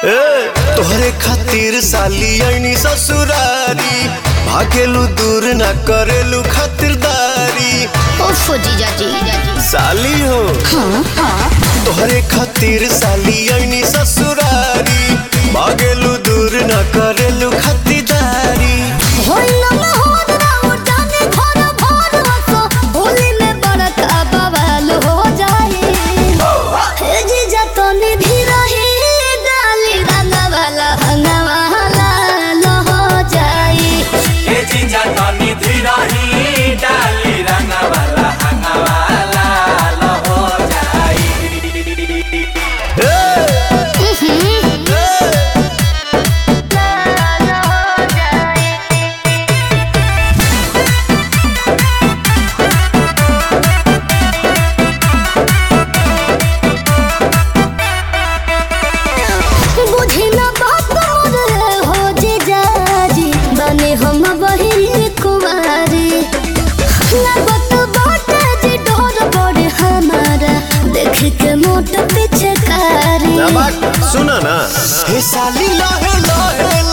ए, तोहरे खातिर साली ऐनी ससुरारी भागेलू दूर ना करेलू खातिरदारी ओफो जीजा जी साली हो तोहरे खातिर साली ऐनी ससुरारी भागेलू दूर ना करेलू खातिरदारी होइला ना होद ना उठाने घर भर वसो होली में बड़का बवाल हो जाए हे जीजा तो निधि रही डाली रंगा वाला हंगा वाला लो हो जाए ए जीजा तनी धीरही डाली रंगवाला हंगवाला लो हो जाई बुझी ना बात मोर हो जीजा जी बने हम बहिनी कुमारी लगत बाटे जी डोर बड़े हमारा देख के मोट पीछे कारी ना बात सुना ना हे साली लहे लहे